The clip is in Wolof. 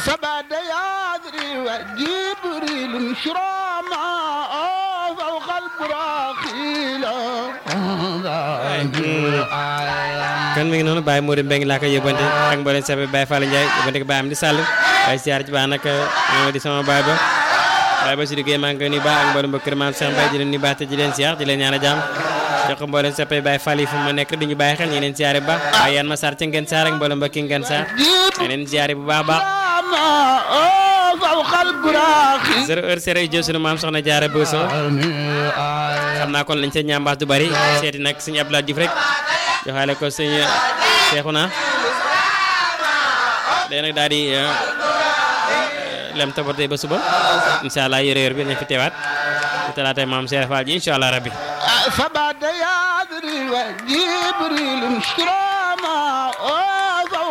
فبعد يادري وجبريل شراما فوق البراخيل kon mi ngi noonu Baye Modou Mbengue laa koy yóbbante ak mboolem sape Baye Fall Ndiaye yóbbante ko Baye am di sàll waaye siyaar ci baax nag ñoo di sama baay ba waaye ba si liggéey maa ngi koy nuyu baax ak mboolem mbokk kër maam Cheikh Mbaye di leen nuyu baax te di leen siyaar di leen ñaan a jàmm jox ko mboolem sape Baye Fall yi fu ma nekk di ñu bàyyi xel ñu leen siyaare bu baax waaye yan ma sar ci ngeen saar ak mboolem mbokki ngeen saar ñu leen siyaare bu baax baax فوق البراخيل zéro heure zéro jël sunu maam soxna jaara Bousso xam naa kon lañ sa ñambaas du bari seeti nag suñu Abdoulaye Diouf rek joxaale ko suñu Seexuna day nag daal di lem tabatay ba suba incha allah yore yor bi nañ fi teewaat bu talaatay maam Cheikh Fall ji incha allah rabbi فبعد يادري وجبريل شراما